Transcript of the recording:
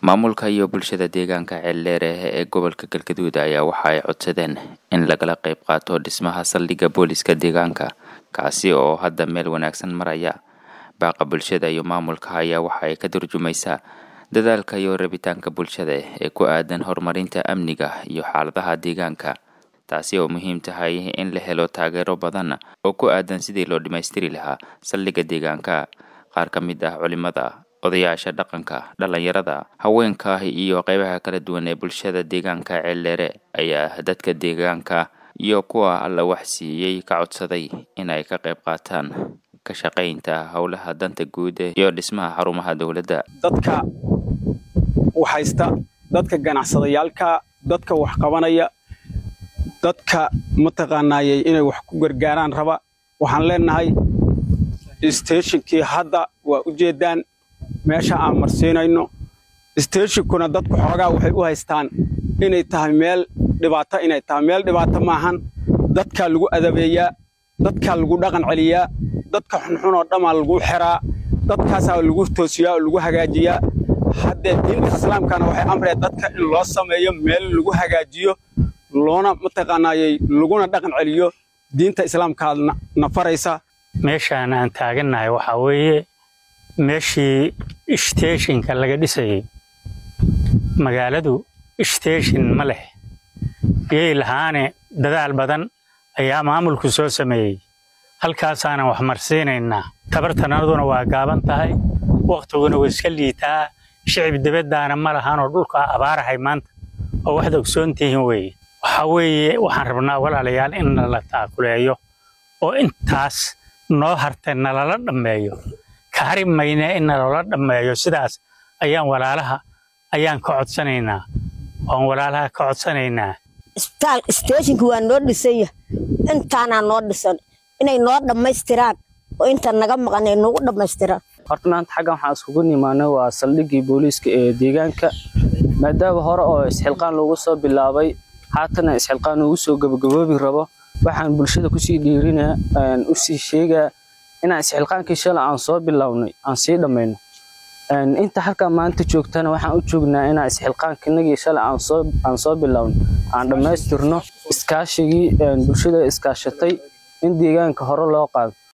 Maamulka iyo bulshada deegaanka Ceeldheere ee gobolka Galgaduud ayaa waxa ay codsadeen in lagala qayb qaato dhismaha saldhigga booliska deegaanka, kaasi oo hadda meel wanaagsan maraya. Baaqa bulshada iyo maamulka ayaa waxa ay ka turjumaysaa dadaalka iyo rabitaanka bulshada ee ku aadan horumarinta amniga iyo xaaladaha deegaanka, taasi oo muhiim tahay in la helo taageero badan oo ku aadan sidii loo dhammaystiri lahaa saldhigga deegaanka. Qaar ka mid ah culimada, odayaasha dhaqanka, dhalinyarada, haweenka iyo qaybaha kala duwan ee bulshada deegaanka Ceeldheere ayaa dadka deegaanka iyo kuwa alla wax siiyay ka codsaday in ay ka qayb qaataan ka shaqaynta howlaha danta guud iyo dhismaha xarumaha dowladda. dadka waxhaysta dadka ganacsadayaalka dadka wax qabanaya dadka mataqaanaayey inay wax ku gargaaraan raba waxaan leenahay isteeshinkii hadda waa u jeedaan meesha aan marsiinayno isteeshinkuna dadku xoogaa waxay u haystaan inay tahay meel dhibaato inay tahay meel dhibaato maahan dadkaa lagu adabeeyaa dadkaa lagu dhaqan celiyaa dadka xunxun oo dhammaa lagu xiraa dadkaasaa lagu toosiyaa oo lagu hagaajiyaa haddee diinta islaamkana waxay amreen dadka in loo sameeyo meel lagu hagaajiyo loona mataqaanaayey laguna dhaqan celiyo diinta islaamkaa na faraysa meeshaan aan taagannahay waxaa weeye meeshii isteeshinka laga dhisayey magaaladu isteeshin ma leh biyay lahaane dadaal badan ayaa maamulku soo sameeyey halkaasaanan wax marsiinaynaa tabartanaduna waa gaaban tahay wakhtiguna waa iska liitaa shicib dibaddaana ma lahanoo dhulka abaarahay maanta oo waxaad ogsoontihiin weeye waxaa weeye waxaan rabnaa walaalayaal in nala taakuleeyo oo intaas noo hartay nalala dhammeeyo kahari mayna in nalala dhammeeyo sidaas ayaan walaalaha ayaan ka codsanaynaa waan walaalaha ka codsanaynaa isbitaal isteeshinka waa noo dhisanya intaanaa noo dhisan inay noo dhammaystiraan oo inta naga maqan ay noogu dhammaystiraan horta maanta xaggan waxaan iskugu nimaanay waa saldhiggii booliiska ee deegaanka maadaama hore oo isxilqaan loogu soo bilaabay haatana isxilqaan ugu soo gabagaboobi rabo waxaan bulshada kusii dhiirinaa usii sheegaa inaan isxilqaankii shalay aan soo bilownay aan sii dhammayno inta halkaa maanta joogtana waxaan u joognaa inaan isxilqaankinagii shalay aan soo bilownay aan dhammaystirno iskaashigii bulshada iskaashatay in deegaanka hore loo qaado